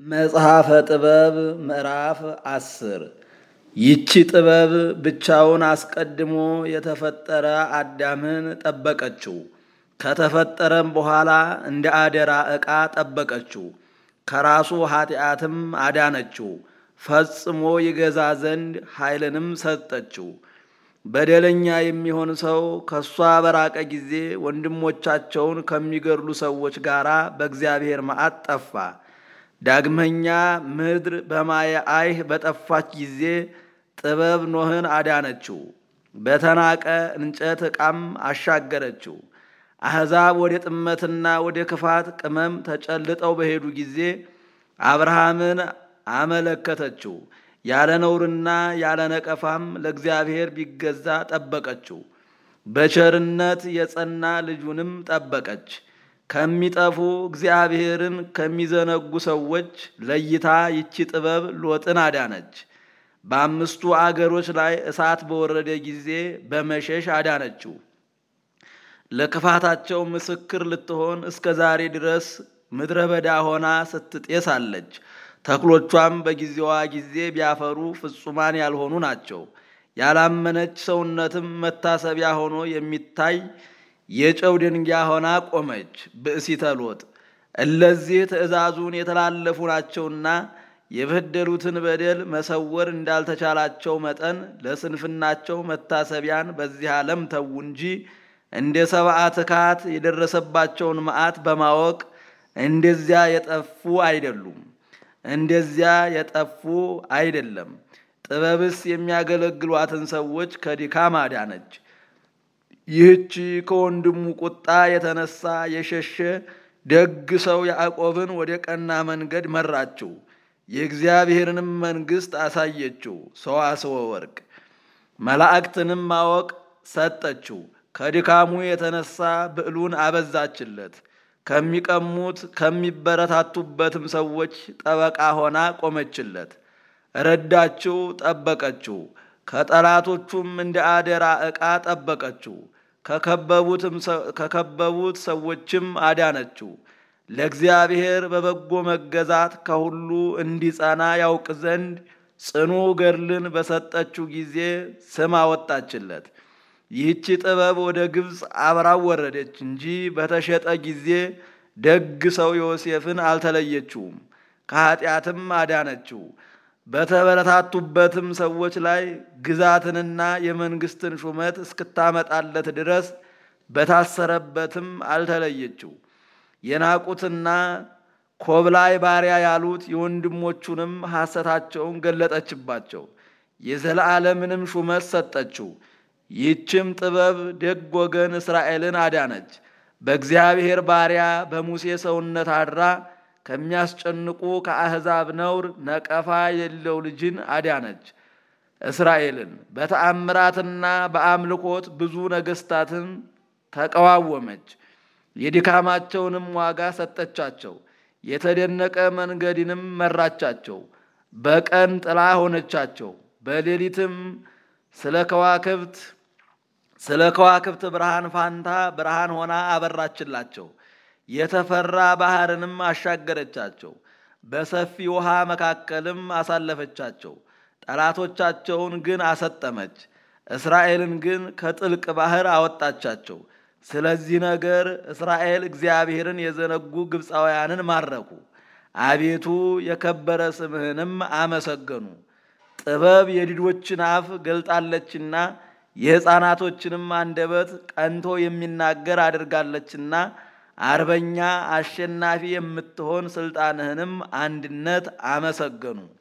መጽሐፈ ጥበብ ምዕራፍ አስር ይቺ ጥበብ ብቻውን አስቀድሞ የተፈጠረ አዳምን ጠበቀችው። ከተፈጠረም በኋላ እንደ አደራ ዕቃ ጠበቀችው። ከራሱ ኃጢአትም አዳነችው። ፈጽሞ ይገዛ ዘንድ ኃይልንም ሰጠችው። በደለኛ የሚሆን ሰው ከእሷ በራቀ ጊዜ ወንድሞቻቸውን ከሚገድሉ ሰዎች ጋር በእግዚአብሔር መዓት ጠፋ። ዳግመኛ ምድር በማየ አይህ በጠፋች ጊዜ ጥበብ ኖህን አዳነችው፣ በተናቀ እንጨት ዕቃም አሻገረችው። አሕዛብ ወደ ጥመትና ወደ ክፋት ቅመም ተጨልጠው በሄዱ ጊዜ አብርሃምን አመለከተችው። ያለ ነውርና ያለ ነቀፋም ለእግዚአብሔር ቢገዛ ጠበቀችው። በቸርነት የጸና ልጁንም ጠበቀች። ከሚጠፉ እግዚአብሔርን ከሚዘነጉ ሰዎች ለይታ ይቺ ጥበብ ሎጥን አዳነች። በአምስቱ አገሮች ላይ እሳት በወረደ ጊዜ በመሸሽ አዳነችው። ለክፋታቸው ምስክር ልትሆን እስከ ዛሬ ድረስ ምድረ በዳ ሆና ስትጤስ አለች። ተክሎቿም በጊዜዋ ጊዜ ቢያፈሩ ፍጹማን ያልሆኑ ናቸው። ያላመነች ሰውነትም መታሰቢያ ሆኖ የሚታይ የጨው ድንጋይ ሆና ቆመች። ብእሲተ ሎጥ እለዚህ ትእዛዙን የተላለፉ ናቸውና የበደሉትን በደል መሰወር እንዳልተቻላቸው መጠን ለስንፍናቸው መታሰቢያን በዚህ ዓለም ተዉ እንጂ እንደ ሰብአ ትካት የደረሰባቸውን መዓት በማወቅ እንደዚያ የጠፉ አይደሉም። እንደዚያ የጠፉ አይደለም። ጥበብስ የሚያገለግሏትን ሰዎች ከድካም አዳነች። ይህች ከወንድሙ ቁጣ የተነሳ የሸሸ ደግ ሰው ያዕቆብን ወደ ቀና መንገድ መራችው፣ የእግዚአብሔርንም መንግሥት አሳየችው። ሰዋስወ ወርቅ መላእክትንም ማወቅ ሰጠችው። ከድካሙ የተነሳ ብዕሉን አበዛችለት። ከሚቀሙት ከሚበረታቱበትም ሰዎች ጠበቃ ሆና ቆመችለት። ረዳችው፣ ጠበቀችው። ከጠላቶቹም እንደ አደራ ዕቃ ጠበቀችው። ከከበቡት ሰዎችም አዳነችው። ለእግዚአብሔር በበጎ መገዛት ከሁሉ እንዲጸና ያውቅ ዘንድ ጽኑ ገድልን በሰጠችው ጊዜ ስም አወጣችለት። ይህቺ ጥበብ ወደ ግብፅ አብራው ወረደች እንጂ በተሸጠ ጊዜ ደግ ሰው ዮሴፍን አልተለየችውም፣ ከኃጢአትም አዳነችው። በተበረታቱበትም ሰዎች ላይ ግዛትንና የመንግስትን ሹመት እስክታመጣለት ድረስ በታሰረበትም አልተለየችው። የናቁትና ኮብላይ ባሪያ ያሉት የወንድሞቹንም ሐሰታቸውን ገለጠችባቸው፣ የዘላለምንም ሹመት ሰጠችው። ይህችም ጥበብ ደግ ወገን እስራኤልን አዳነች። በእግዚአብሔር ባሪያ በሙሴ ሰውነት አድራ ከሚያስጨንቁ ከአሕዛብ ነውር ነቀፋ የሌለው ልጅን አዳነች። እስራኤልን በተአምራትና በአምልኮት ብዙ ነገሥታትን ተቀዋወመች። የድካማቸውንም ዋጋ ሰጠቻቸው። የተደነቀ መንገድንም መራቻቸው። በቀን ጥላ ሆነቻቸው፣ በሌሊትም ስለ ከዋክብት ስለ ከዋክብት ብርሃን ፋንታ ብርሃን ሆና አበራችላቸው። የተፈራ ባህርንም አሻገረቻቸው፣ በሰፊ ውሃ መካከልም አሳለፈቻቸው። ጠላቶቻቸውን ግን አሰጠመች፣ እስራኤልን ግን ከጥልቅ ባህር አወጣቻቸው። ስለዚህ ነገር እስራኤል እግዚአብሔርን የዘነጉ ግብፃውያንን ማረኩ፣ አቤቱ የከበረ ስምህንም አመሰገኑ። ጥበብ የዲዶችን አፍ ገልጣለችና የሕፃናቶችንም አንደበት ቀንቶ የሚናገር አድርጋለችና አርበኛ አሸናፊ የምትሆን ስልጣንህንም አንድነት አመሰገኑ።